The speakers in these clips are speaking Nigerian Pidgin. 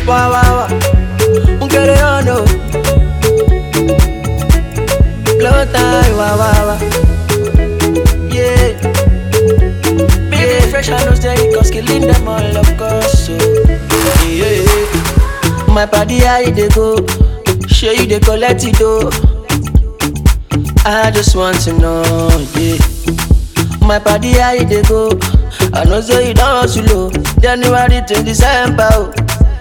Wah wah wah. Nkere ono. Blow time. Wah wah wah. Yeah. Big fresh and no steady, cause killing them all, of course. So, yeah. My body, how you dey go? Sure you dey collect it though. I just want to know, yeah. My body, how you dey go? I know say you don't hustle low. January to December, oh.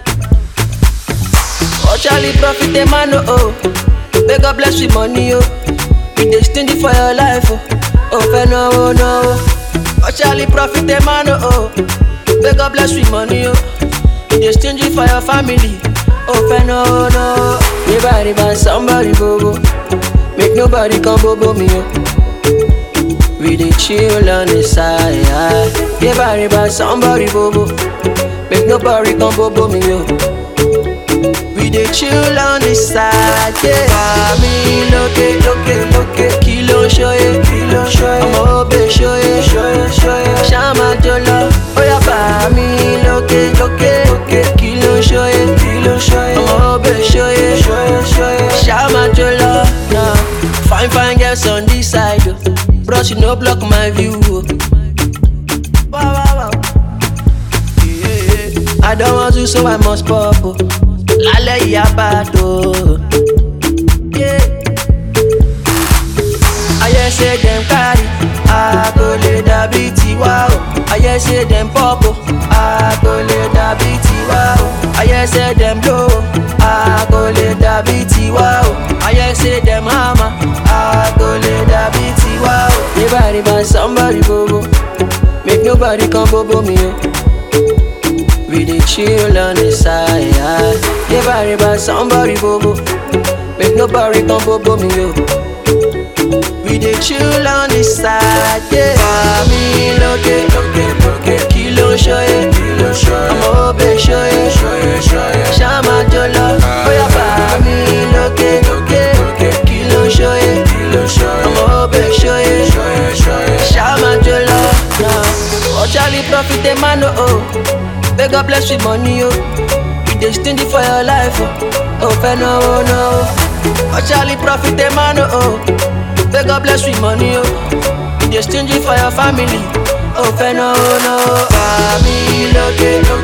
Oh, Charlie, profit the man, oh. oh. May God bless with money, oh. You dey stingy for your life, oh. Oh, fair no, oh, no. oh. Oh, Charlie, profit the man, oh. oh. May God bless with money, oh. You dey stingy for your family. Oh, fair no, oh, no. Everybody buy somebody, bobo. Make nobody come bobo me, oh. We dey chill on the side. Everybody buy somebody, bobo. Make nobody come bobo me, oh. We dey chill on the side, yeah. Mami lókè lókè lókè kí ló ń ṣóyè kí ló ń ṣóyè ọmọ òbè ṣóyè ṣóyè ṣóyè ṣáàmà jọlọ ó yá bàmí lókè lókè lókè kí ló ń ṣóyè kí ló ń ṣóyè ọmọ òbè ṣóyè ṣóyè ṣóyè ṣáàmà jọlọ. Nah. Fine fine girls on this side o bros you no block my view o. Wow, wow, wow. Yeah. I don't want to so I must pop o. Lálẹ́ yìí á bá a tó. Yeah. Ayé ṣe dem carry, a kò lè dàbí tiwa o. Ayé ṣe dem pop o, a kò lè dàbí tiwa o. Ayé ṣe dem blow o, a kò lè dàbí tiwa o. Ayé ṣe dem hammer, a kò lè dàbí tiwa o. Everybody buy somebody bobo, make nobody come bobo me o. We dey chill on the side. Everybody buy somebody bobo, make nobody come bobo me o. We dey chill on the side, yeah. Mami lókè lókè lókè kí ló ń ṣóyè kí ló ń ṣóyè ọmọ òbè ṣóyè ṣóyè ṣóyè ṣáàmà jọlọ bóyá bàmí lókè lókè lókè kí ló ń ṣóyè kí ló ń ṣóyè ọmọ òbè ṣóyè ṣóyè ṣóyè ṣáàmà jọlọ. Oh Charlie profit the man oh oh, may God bless with money oh. You dey stingy for your life oh, oh fẹ́ náwó náwó. Oh Charlie profit the man oh oh. May God bless with money, oh. You dey stingy for your family. Oh, fẹ́ náwó náwó. Bàmí lókè lókè.